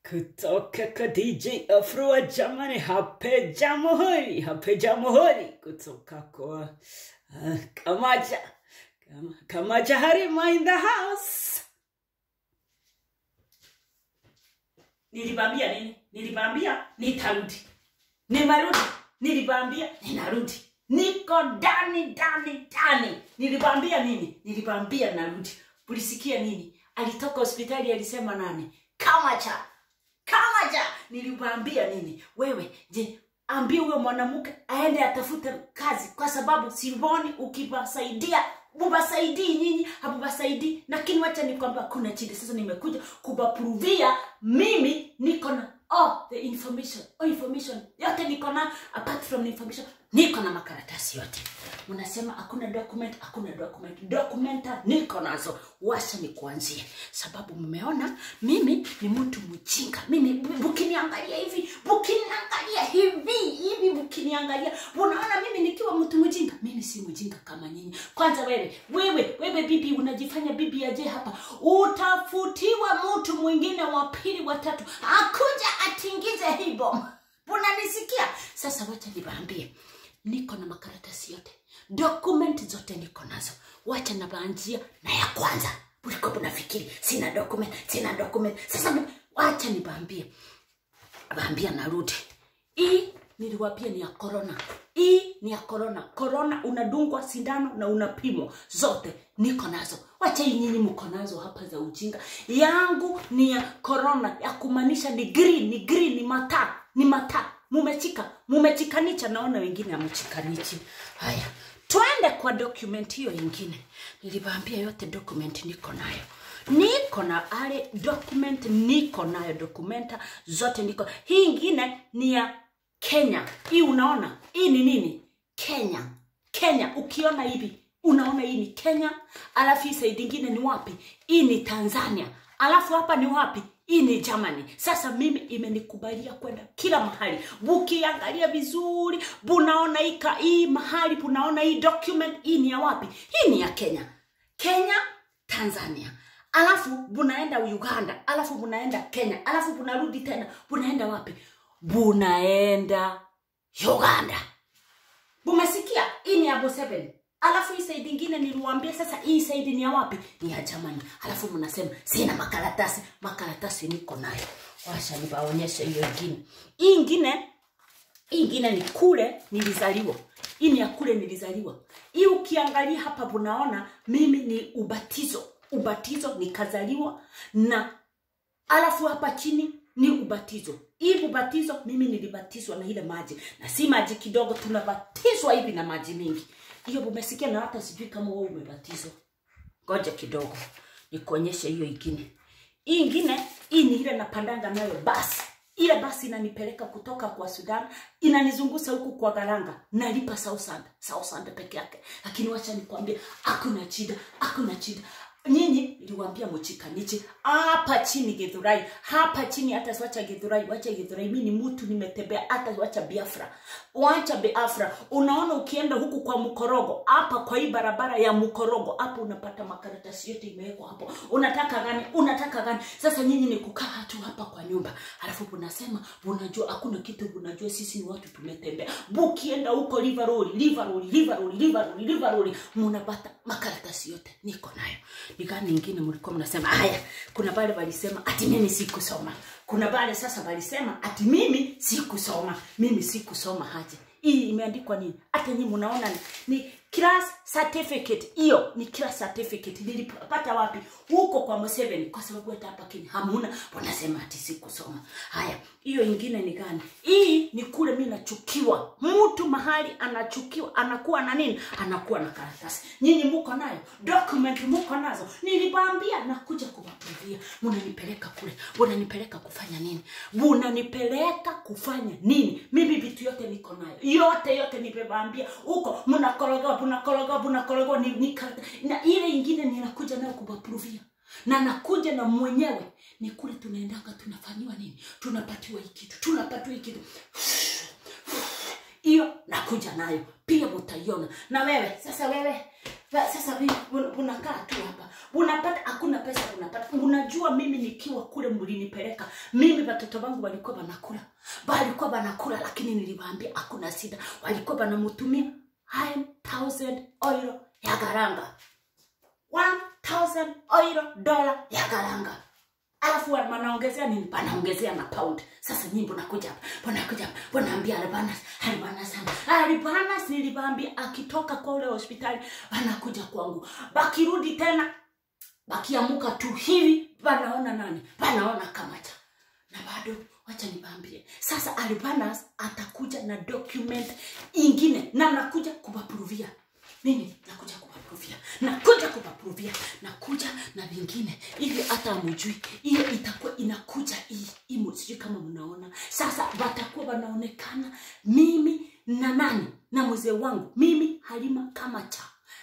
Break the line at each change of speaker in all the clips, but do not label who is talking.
kutoka kwa DJ Afro jamani, hape jamhuri, hape jamhuri kutoka kwa uh, Kamaja Kama, Kamaja Harima in the house. Nilibambia nini? Nilibambia nitarudi, nimerudi. Nilibambia ninarudi, niko ndani ndani ndani. Nilibambia nini? Nilibambia narudi. Ulisikia nini? Alitoka hospitali alisema nani? Kamacha Kamacha, nilikwambia nini? Wewe je, ambie huyo mwanamke aende atafute kazi, kwa sababu Simoni ukiwasaidia mubasaidii nyinyi hamubasaidii. Lakini wacha nikwambia, kuna shida. Sasa nimekuja kubapruvia mimi niko na oh, the information oh, information yote niko na, apart from the information niko na makaratasi yote. Mnasema hakuna document, hakuna document. Documenta niko nazo, washa ni kuanzia, sababu mmeona mimi ni mtu mjinga. Mimi bukiniangalia hivi, bukiniangalia hivi hivi, bukiniangalia unaona mimi nikiwa mtu mjinga. Mimi si mjinga kama nyinyi. Kwanza wewe wewe wewe, bibi, unajifanya bibi aje hapa, utafutiwa mtu mwingine wa pili wa tatu akuja atingize hii boma. Unanisikia? Sasa wacha niwaambie niko na makaratasi yote document zote niko nazo wacha nabaanjia na ya kwanza uliko unafikiri sina document sina document sasa mi- wacha nibaambie baambia narudi hii niliwapia ni ya corona hii ni ya corona corona unadungwa sindano na unapimwa zote niko nazo wacha hii nyinyi mko nazo hapa za ujinga yangu ni ya corona ya kumaanisha ni green ni green ni mataa ni mataa mumechika mumechikanicha naona wengine amechikanichi haya twende kwa document hiyo ingine niliwaambia yote document niko nayo niko na ale document niko nayo dokumenta zote niko hii ingine ni ya kenya hii unaona hii ni nini kenya kenya ukiona hivi unaona hii ni kenya alafu hii saidi ingine ni wapi hii ni tanzania alafu hapa ni wapi hii ni Germany. Sasa mimi imenikubalia kwenda kila mahali, bukiangalia vizuri bunaona ika hii mahali bunaona hii document hii ni ya wapi? Hii ni ya Kenya, Kenya, Tanzania, alafu bunaenda Uganda, alafu bunaenda Kenya, alafu bunarudi tena, bunaenda wapi? Bunaenda Uganda. Bumesikia? Hii ni ya Bo7. Alafu hii saidi ingine niliwaambia sasa hii saidi ni ya wapi? Ni ya Germany. Alafu mnasema sina makaratasi. Makaratasi niko nayo. Washa nibaonyeshe hiyo ingine. Hii ingine hii ingine ni kule nilizaliwa. Hii ni ya kule nilizaliwa. Hii ukiangalia hapa unaona mimi ni ubatizo. Ubatizo nikazaliwa na alafu hapa chini ni ubatizo hii ubatizo mimi nilibatizwa na ile maji na si maji kidogo tunabatizwa hivi na maji mingi hiyo umesikia na hata sijui kama wewe umebatizwa ngoja kidogo nikuonyeshe hiyo ingine hii ingine hii ni ile napandanga nayo basi ile basi inanipeleka kutoka kwa sudan inanizungusha huku kwa garanga nalipa sausand sausand peke yake lakini wacha nikwambie hakuna shida hakuna shida nyinyi niliwaambia mchikaniche hapa chini githurai hapa chini hata wacha githurai wacha githurai mimi ni mtu nimetembea hata wacha biafra wacha biafra unaona ukienda huku kwa mkorogo hapa kwa hii barabara ya mkorogo hapo unapata makaratasi yote imewekwa hapo unataka gani unataka gani sasa nyinyi ni kukaa tu hapa kwa nyumba alafu unasema unajua hakuna kitu unajua sisi ni watu tumetembea bukienda huko livaroli livaroli livaroli livaroli livaroli munapata makaratasi yote niko nayo ni gani ingine mlikuwa mnasema haya kuna wale walisema ati mimi sikusoma kuna wale sasa walisema ati mimi sikusoma mimi sikusoma haje hii imeandikwa nini hata nyinyi mnaona ni, ni class certificate hiyo ni class certificate nilipata wapi huko kwa Museveni kwa sababu hata hapa Kenya hamuna wanasema ati sikusoma haya hiyo ingine ni gani hii ni kule mimi nachukiwa mtu mahali anachukiwa anakuwa na nini anakuwa na karatasi nyinyi muko nayo document muko nazo nilibambia nakuja kuwaprovia mnanipeleka kule mnanipeleka kufanya nini mnanipeleka kufanya nini mimi vitu yote niko nayo yote yote nimebambia huko mnakoroga mnakoroga mnakoroga ni, ni, karata- na ile ingine ninakuja nayo kuwaprovia na nakuja na mwenyewe ni kule tunaendanga tunafanyiwa nini tunapatiwa hii kitu tunapatiwa hii kitu hiyo nakuja nayo pia mutaiona na wewe sasa wewe Ba- sasa vi- un- unakaa tu hapa unapata hakuna pesa unapata unajua mimi nikiwa kule mlinipeleka mimi watoto wangu walikuwa wanakula walikuwa wanakula lakini niliwaambia hakuna shida walikuwa wanamutumia 1000 euro ya garanga 1000 euro dola ya garanga alafu wa- wanaongezea nini wanaongezea na pound sasa nyimbo nakuja hapa wanakuja hapa wanaambia albanas albanas albanas niliwaambia akitoka kwa ule hospitali wanakuja kwangu bakirudi tena bakiamuka tu hivi wanaona nani wanaona kamacha na bado wacha niwaambie sasa albanas atakuja na document ingine na nakuja kuwaprovia mimi nakuja kuwaprovia nakuja kuwaprovia nakuja na vingine ili hata amujui hiyo itakuwa inakuja hii imo sijui kama mnaona sasa watakuwa wanaonekana mimi na nani na mzee wangu mimi halima kamacha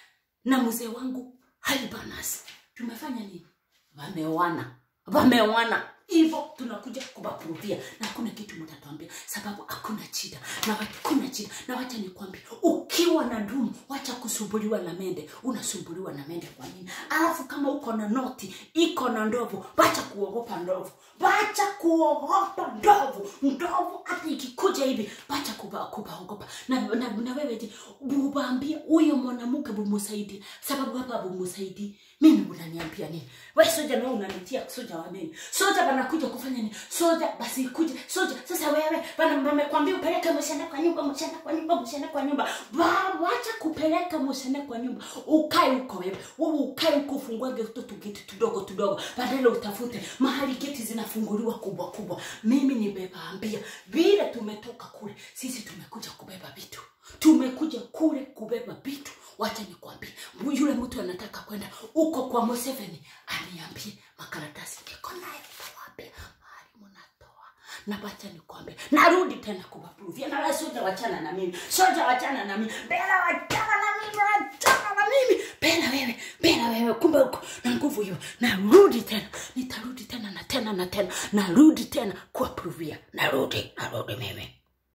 na mzee wangu halibanas tumefanya nini wameoana wameoana hivyo tunakuja kuwaprovia na hakuna kitu mtatuambia sababu hakuna shida na hakuna shida na wacha nikwambie ukiwa na dumu wacha kusumbuliwa na mende unasumbuliwa na mende kwa nini alafu kama uko na noti iko na ndovu wacha kuogopa ndovu wacha kuogopa ndovu ndovu hata ikikuja hivi wacha kuba- kubaogopa na, na, na wewe je bubaambie huyo mwanamke bumusaidie sababu hapa bumusaidii mimi unaniambia nini we soja nao unanitia soja wa nini soja wanakuja kufanya nini soja basi ikuje soja sasa wewe bana wamekwambia upeleke mshana kwa nyumba mshana kwa nyumba mshana kwa nyumba Ba- wacha kupeleka mshana kwa nyumba ukae huko wewe wewe ukae huko ufunguage tutu geti tudogo tudogo badala utafute mahali geti zinafunguliwa kubwa kubwa mimi nimewaambia vile tumetoka kule sisi tumekuja kubeba vitu tumekuja kule kubeba vitu wacha nikwambie yule mtu anataka kwenda huko kwa Museveni aniambie makaratasi niko nayo tawaambia mahali mnatoa na wacha nikwambie narudi tena kuwaprovia na wewe soja wachana na mimi soja wachana na mimi bela wachana na mimi wachana na mimi bela wewe bela wewe kumbe uko na nguvu hiyo narudi tena nitarudi tena na tena na tena narudi tena kuwaprovia narudi narudi mimi